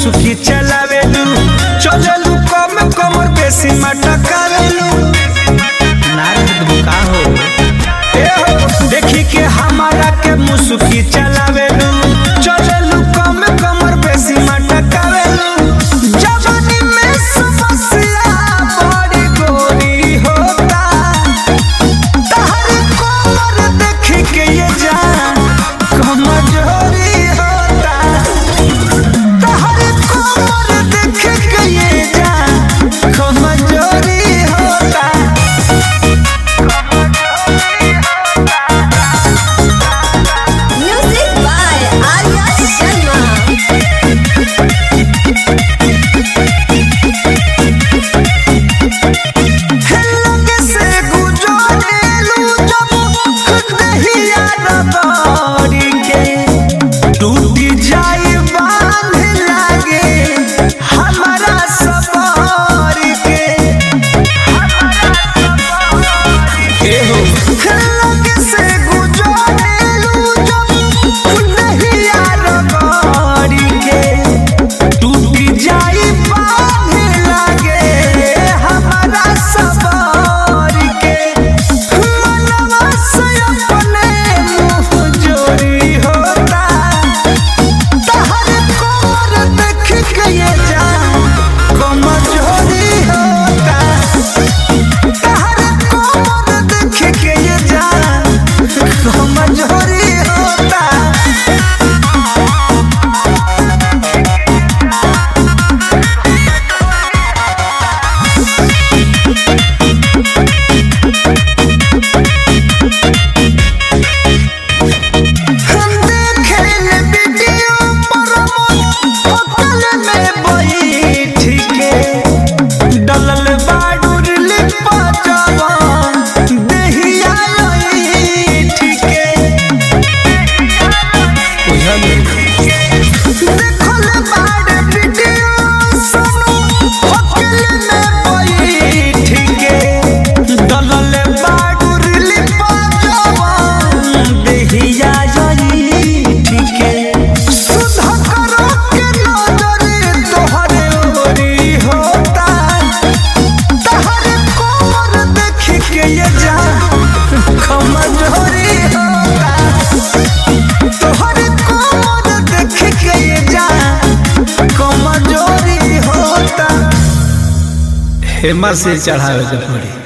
मुसुकी चलावेलू चलेलू कम कमर बेसी मटकावेलू नारद बुका हो ए हो देखी के हमारा के मुसुकी चलावेलू चलेलू कम कमर बेसी मटकावेलू जवानी में समस्या बड़ी गोरी होता तहर कोमर देख के ये जान कमजोरी होता तहर कोमर देख के ये जान कमजोरी होता Music by Arya Sharma. लगे से गुजरेलू जब दहिया रबड़ी के टूटी जाई बांध लागे हमारा सबर के एहो लगे से गुजरेलू जब दहिया रबड़ी के टूटी जाई बांध लागे हमारा सबर के मनवा से अपने मुँह जोरी होता तहर कोर देख के ये जान कमजोरी होता तहर कोर देख के ये जान कमजोरी होता हम देखेल वीडियो पर होटल में बैठ के डलल बाडूर लिपा जवान देहिया ऐठ के देखल बाड वीडियो सुनो होटल में बैठ के डलल बाडूर लिपा जवान देहिया ऐठ के सुधा करो के नजर तोहरे ओरी होता तहरे कोमर देख के ये जा कमजोरी होता तोहरे कोमर देख के ये जा कमजोरी होता हेमा से चढ़ावे के पड़ी